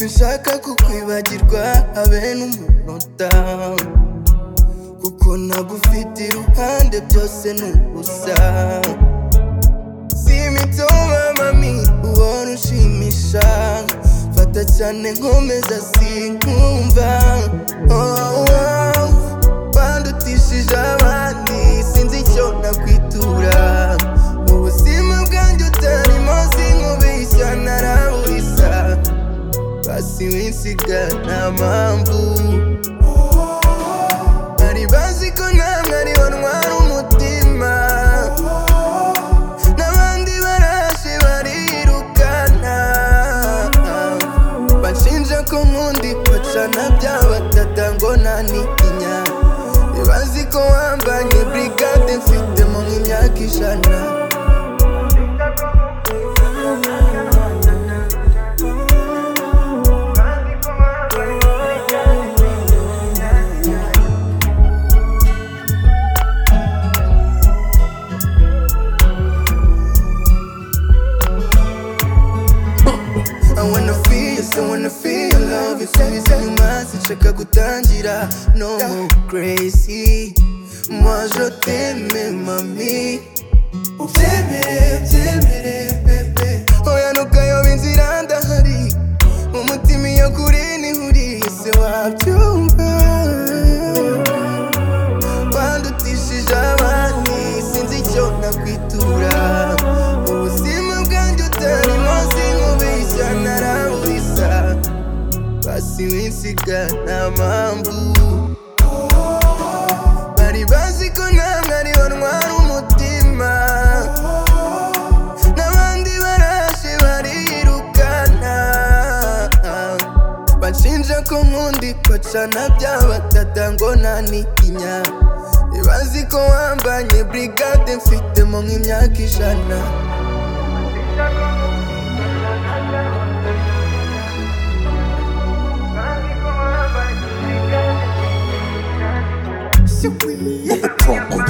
sinshaka kukwibagirwa habe n'umunota kuko nagufite iruhande byose ni ubusa simitoma mami ubona ushimisha fata cyane nkomeza sinkumva oh, oh. bandutishije abandi sinzi icyo nakwitura mu buzima bwanjye utarimo sinkubeshya naraburisa basi winsiga nta mpamvu bari bazi ko namwe ari bo ntwara umutima n'abandi baraje barirukana banshinja ko nkundi bacana bya batata ngo nanitinya bazi ko wambanye burigade mfitemo nk'imyaka ijana I wanna feel yes, I wanna feel your love It's like it's like mazi nshaka gutangira No more crazy Moi je t'aime mami Ubyemere ubyemere bebe Oya ntukayobe inzira ndahari Umutima iyo kuri nihuriye se wabyumva bandutishije abandi sinzi icyo nakwitura ubuzima bwanjye utarimo sinkubeshya naraburisa basi winsiga nta mpamvu bari bazi ko namwe ari bo ntwara umutima n'abandi baraje barirukana banshinja ko nkundi bacana bya batata ngo nanitinya bazi ko wambanye burigade mfitemo nk'imyaka ijana What the fuck?